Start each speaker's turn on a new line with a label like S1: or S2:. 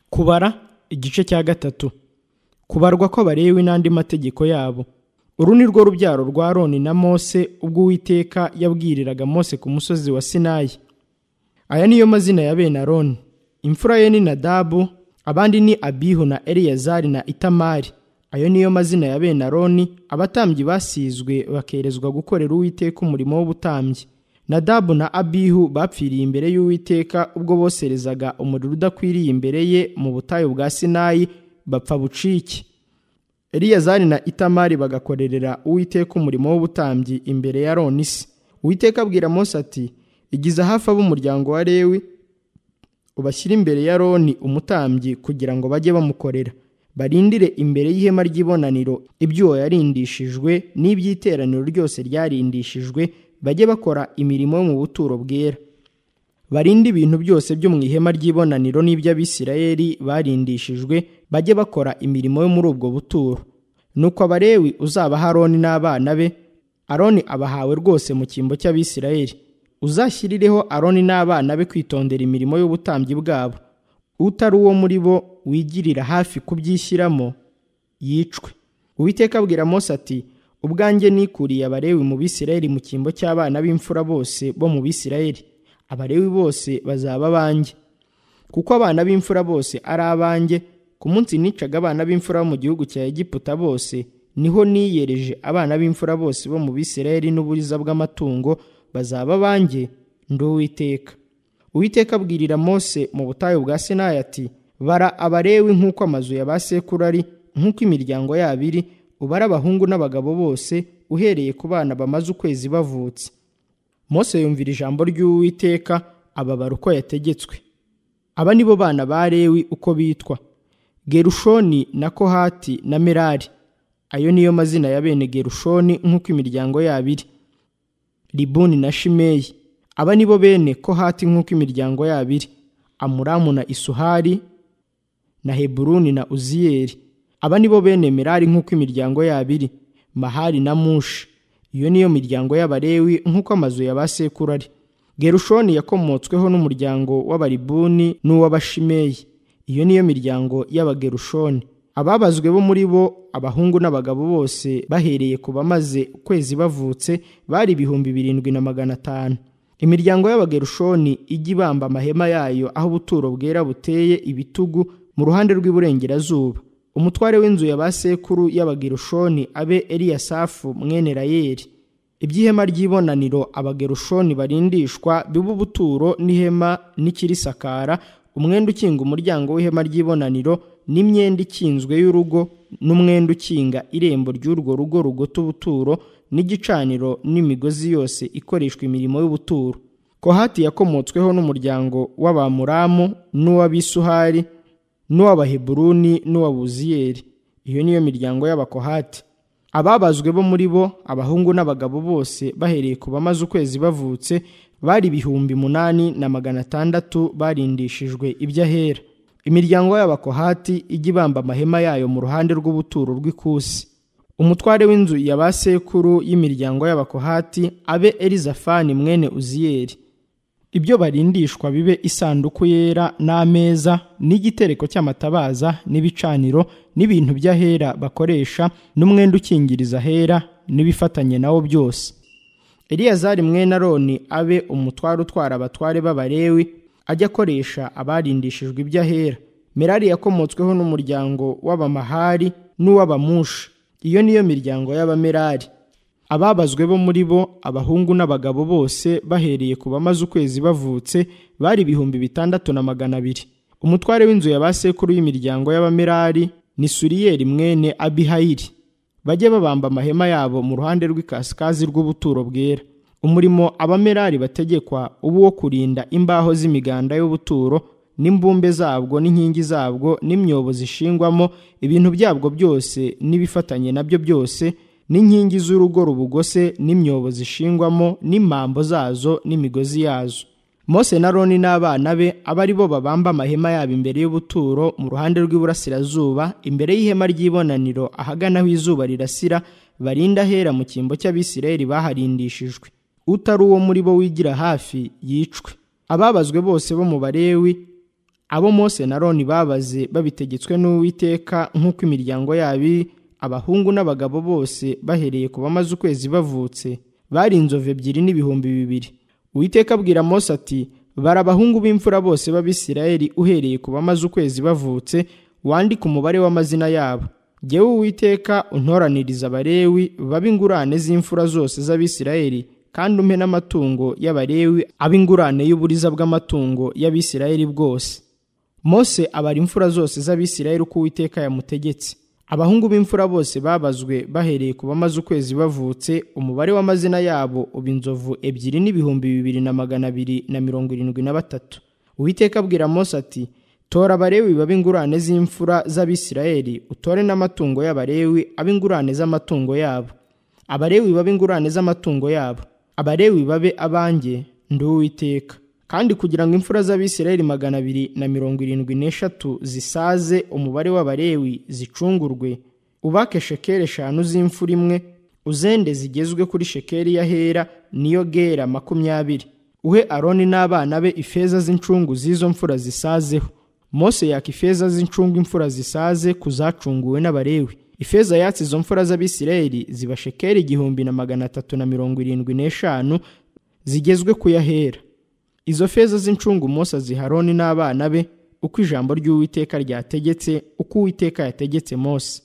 S1: kubara igice cya gatatu kubarwa kw'abalewi n'andi mategeko yabo uru ni rwo rubyaro rwa roni na mose ubwo uwiteka yabwiriraga mose ku musozi wa sinayi aya niyo mazina ya bene aroni imfura ye ni nadabu abandi ni abihu na eliyazari na itamari ayo niyo mazina ya bene aroni abatambyi basizwe bakerezwa gukorera uwiteka umurimo w'ubutambyi nadabu na abihu bapfiriye imbere y'uwiteka ubwo boserezaga umuriro udakwiriye imbere ye mu butayu bwa sinayi bapfa bucike eliyazari na itamari bagakorerera uwiteka umurimo w'ubutambyi imbere ya ronisi uwiteka abwira mose ati igize hafi ab'umuryango wa lewi ubashyire imbere ya roni umutambyi kugira ngo bajye bamukorera barindire imbere y'ihema ry'ibonaniro ibyuwo yarindishijwe n'iby'iteraniro ryose ryarindishijwe bajye bakora imirimo yo mu buturo bwera barinde ibintu byose byo mu ihema ry'ibonaniro n'iby'abisirayeli barindishijwe bajye bakora imirimo yo muri ubwo buturo nuko abarewi uzabaha aroni n'abana be aroni abahawe rwose mu cyimbo cy'abisirayeli uzashyirireho aroni n'abana be kwitondera imirimo y'ubutambyi bwabo utari uwo muri bo wigirira hafi kubyishyiramo yicwe uwiteka abwira mose ati ubwanjye nikuriye abarewi mu bisirayeli mu cyimbo cy'abana b'imfura bose bo mu bisirayeli abarewi bose bazaba abanjye kuko abana b'imfura bose ari abanjye ku munsi nicaga abana b'imfura bo mu gihugu cya egiputa bose niho niyereje abana b'imfura bose bo mu bisirayeli n'uburiza bw'amatungo bazaba abanjye ndi uwiteka uwiteka abwirira mose mu butayu bwa sinayi ati bara abarewi nk'uko amazu ya ba sekuru ari nk'uko imiryango yabo iri ubare abahungu n'abagabo bose uhereye ku bana bamaze ukwezi bavutse mose yumvira ijambo ry'uwiteka ababara uko yategetswe aba ni bo bana ba lewi uko bitwa gerushoni na kohati na merari ayo niyo mazina ya bene gerushoni nk'uko imiryango yabo iri libuni na shimeyi aba ni bo bene kohati nk'uko imiryango yabo iri amuramu na isuhari na heburuni na uziyeri aba ni bo bene merari nk'uko imiryango yabo iri mahari na mushi iyo niyo miryango y'abarewi nk'uko amazu ya ba sekuru ari gerushoni yakomotsweho n'umuryango w'abaribuni n'uw'abashimeyi iyo niyo miryango y'abagerushoni ababazwe bo muri bo abahungu n'abagabo bose bahereye ku bamaze ukwezi bavutse bari ibihumbi birindwi na magana atanu imiryango y'abagerushoni ijya ibamba amahema yayo aho ubuturo bwera buteye ibitugu mu ruhande rw'iburengerazuba umutware w'inzu ya ba sekuru y'abagerushoni abe eliyasafu mwene rayeli iby'ihema ry'ibonaniro abagerushoni barindishwa biba ubuturo n'ihema n'ikirisakara umwenda ukinga umuryango w'ihema ry'ibonaniro n'imyenda ikinzwe y'urugo n'umwenda ukinga irembo ry'urwo rugo rugota ubuturo n'igicaniro n'imigozi yose ikoreshwa imirimo y'ubuturo kohati yakomotsweho n'umuryango w'abamuramu n'uw'abisuhari n'uw'abaheburuni n'uw'abuziyeri iyo niyo miryango y'abakohati ababazwe bo muri bo abahungu n'abagabo bose bahereye ku bamaze ukwezi bavutse bari ibihumbi munani na magana atandatu barindishijwe iby'ahera imiryango y'abakohati ijya ibamba amahema yayo mu ruhande rw'ubuturo rw'ikusi umutware w'inzu ya ba sekuru y'imiryango y'abakohati abe elizafani mwene uziyeri ibyo barindishwa bibe isanduku yera n'ameza n'igitereko cy'amatabaza n'ibicaniro n'ibintu by'ahera bakoresha n'umwenda ukingiriza ahera n'ibifatanye nawo byose eliyazari mwene aroni abe umutware utwara abatware b'abarewi ajya akoresha abarindishijwe iby'ahera merari yakomotsweho n'umuryango w'abamahari n'uw'abamushi iyo niyo miryango y'abamerari ababazwe bo muri bo abahungu n'abagabo bose bahereye ku bamaze ukwezi bavutse bari ibihumbi bitandatu na magana abiri umutware w'inzu ya ba sekuru y'imiryango y'abamerari ni suriyeri mwene abihayiri bajye babamba amahema yabo mu ruhande rw'ikasikazi rw'ubuturo bwera umurimo abamerari bategekwa uba uwo kurinda imbaho z'imiganda y'ubuturo n'imbumbe zabwo n'inkingi zabwo n'imyobo zishingwamo ibintu byabwo byose n'ibifatanye nabyo byose n'inkingi z'urugo rubugose n'imyobo zishingwamo n'impambo zazo n'imigozi yazo mose na roni n'abana be aba ari bo babamba amahema yabo imbere y'ubuturo mu ruhande rw'iburasirazuba imbere y'ihema ry'ibonaniro ahagana aho izuba rirasira barinda ahera mu cyimbo cy'abisirayeli baharindishijwe utari uwo muri bo wigira hafi yicwe ababazwe bose bo mu barewi abo mose na roni babaze babitegetswe n'uwiteka nk'uko imiryango yabi abahungu n'abagabo bose bahereye ku bamaze ukwezi bavutse bari inzovu ebyiri n'ibihumbi bibiri uwiteka abwira mose ati bara abahungu b'imfura bose b'abisirayeli uhereye ku bamaze ukwezi bavutse wandike umubare w'amazina yabo jyewe uwiteka untoraniriza abarewi babe ingurane z'imfura zose z'abisirayeli kandi umpe n'amatungo y'abarewi abe ingurane y'uburiza bw'amatungo y'abisirayeli bwose mose abara imfura zose z'abisirayeli uko uwiteka yamutegetse abahungu b'imfura bose babazwe bahereye ku bamaze ukwezi bavutse umubare w'amazina yabo uba inzovu ebyiri n'ibihumbi bibiri na magana abiri na mirongo irindwi na batatu uwiteka abwira mose ati tora abarewi babe ingurane z'imfura z'abisirayeli utore n'amatungo y'abarewi abe ingurane z'amatungo yabo abarewi babe ingurane z'amatungo yabo abarewi babe abanjye ndi uwiteka kandi kugira ngo imfura z'abisirayeli magana abiri na mirongo irindwi n'eshatu zisaze umubare w'abarewi zicungurwe ubake shekeri eshanu z'imfura imwe uzende zigezwe kuri shekeri ya hera niyo gera makumyabiri uhe aroni n'abana be ifeza z'incungu z'izo mfura zisazeho mose yaka ifeza z'incungu imfura zisaze ku zacunguwe n'abarewi ifeza yatsi izo mfura z'abisirayeli ziba shekeri igihumbi na magana atatu na mirongo irindwi n'eshanu zigezwe ku yahera izo feza z'incungu Mose aziha Aroni n'abana be uko ijambo ry'Uwiteka ryategetse uko Uwiteka yategetse Mose